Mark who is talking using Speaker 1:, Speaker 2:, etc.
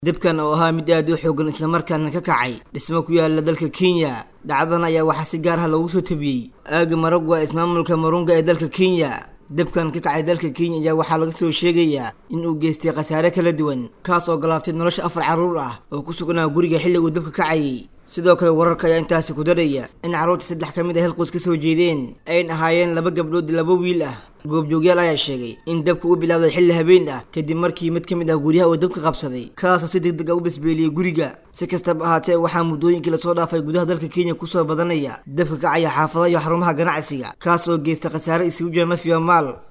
Speaker 1: dibkan oo ahaa mid aad u xoogan islamarkaana ka kacay dhismo ku yaala dalka kenya dhacdadan ayaa waxaa si gaar ah loogu soo tabiyey aaga maragwa ismaamulka marunga ee dalka kenya dibkan ka kacay dalka kenya ayaa waxaa laga soo sheegayaa in uu geystay khasaare kala duwan kaas oo galaaftay nolosha afar carruur ah oo ku sugnaa guriga xilliguu dabka kacayay sidoo kale wararka ayaa intaasi ku daraya in carruurta saddex ka mid a helqoys ka soo jeedeen ayn ahaayeen laba gabdhood iyo laba wiil ah goobjoogyaal ayaa sheegay in dabka u bilaawday xilli habeen ah kadib markii mid ka mid ah guryaha uu dabka qabsaday kaasoo si deg deg a u basbeeliyey guriga si kastaba ahaatee waxaa muddooyinkii lasoo dhaafay gudaha dalka kenya kusoo badanaya dabka kacaya xaafadaha iyo xarumaha ganacsiga kaas oo geysta khasaare isugu jira naf iyo maal